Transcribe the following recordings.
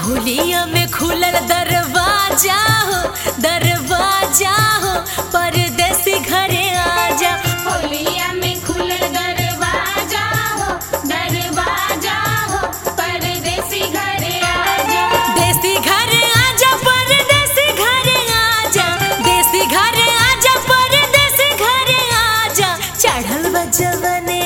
होलिया में खुलल दरवाजा हो दरवाजा हो परदेसी घरे आजा होलिया में खुलल दरवाजा हो दरवाजा हो परदेसी घरे आजा देसी घरे आजा परदेसी घरे आजा देसी घरे आजा परदेसी घरे आजा चढ़ल बा जवानी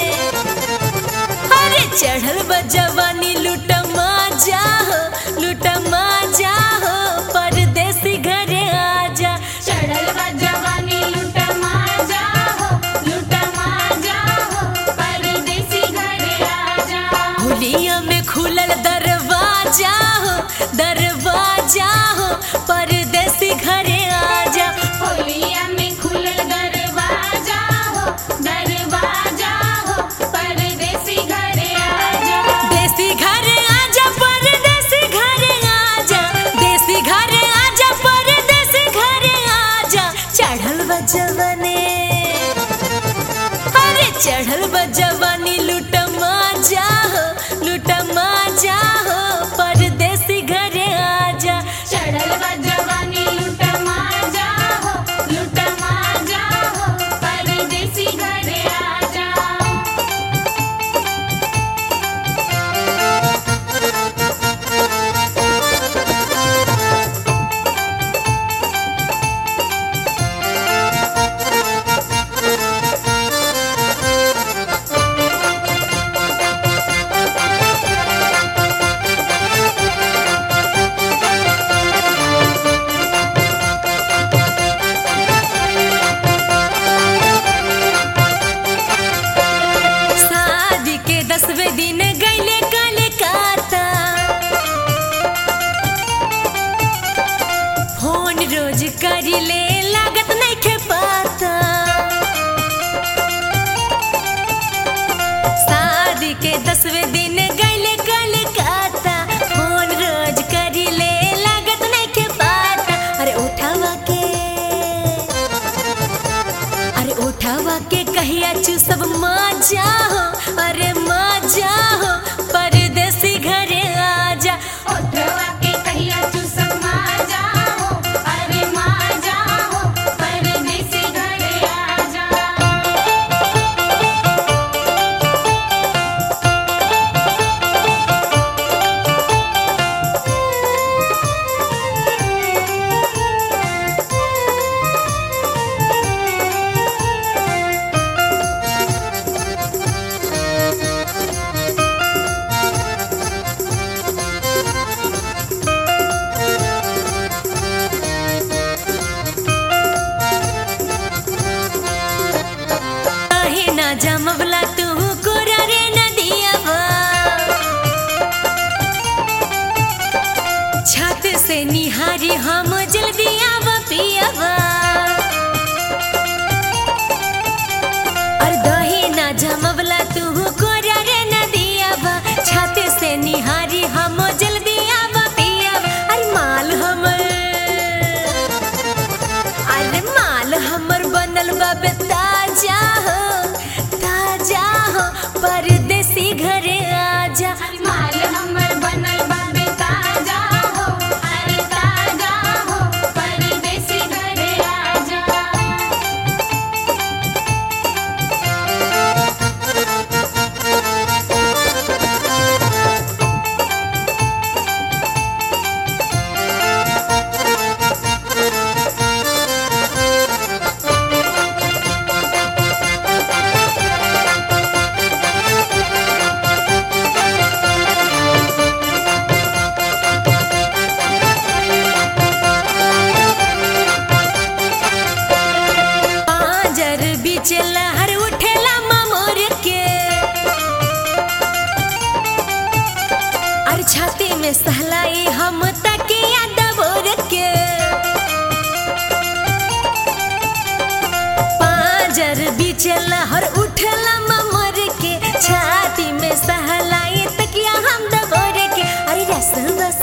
अरे चढ़ल बा जवानी लूट माजा हो लूट माजा हो परदेसी घरे आजा चढ़ल बा जवानी लूट माजा हो लूट माजा हो परदेसी घरे आजा होलिया में खुलल दरवाजा हो दरवाजा हो परदेसी घरे आजा होलिया में खुलल दरवाजा हो दरवाजा हो परदेसी घरे आजा देसी घरे आजा परदेसी घरे आजा देसी घरे आजा परदेसी घरे आजा चढ़ल बा जवानी अरे चढ़ल बा जवानी लूट माजा हो लूट माजा हो परदेसी घरे आजा चढ़ल बा जवानी लूट माजा हो लूट माजा हो परदेसी घरे आजा शादी के दसवें दिन गईले कलकत्ता फोन रोज करिले लागत नहीं खे पाता शादी के दसवें दिन गईले कलकत्ता फोन रोज करिले लागत नहीं खे पाता अरे उठावा के अरे उठावा के कहिया चू सब मजा हो अरे मजा हो परदेसी घरे आजा ओठवा के कहिया चूसक माजा हो अरे माजा हो परदेसी घरे आजा काहे ना जमवला तू कोरा रे नदियावा छत से निहारी हम जल्दी आव पियावा और दही ना जमवला तू कोरा रे नदियावा छत से निहारी हम जल्दी आव पियावा अरे माल हमर अरे माल हमर बनल बाबे ताजा हो ताजा हो परदेसी घरे आजा माल हमर बनल बाबे ताजा हो अरे ताजा हो परदेसी घरे आजा पांजर बीच लहर उठेला ममोर के अरे छाती में सहलाई हम तकिया दबोर के पांजर बीच लहर उठेला ममोर के छाती में सहलाई तकिया हम दबोर के अरे रस बस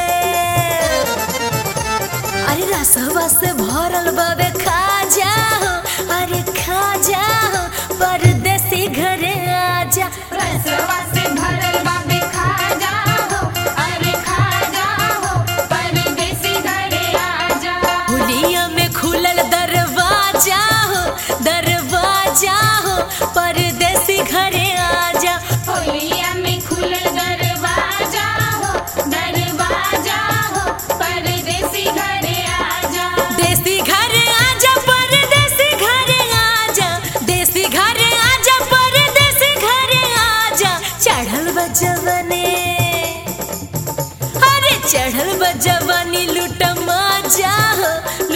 अरे रसवा से भरल बाबे खा जाओ अरे खा जाओ परदेसी घरे आजा रसवा से भरल बाबे खा जा हो अरे खा चढ़ल बा जवानी लूट मजा हो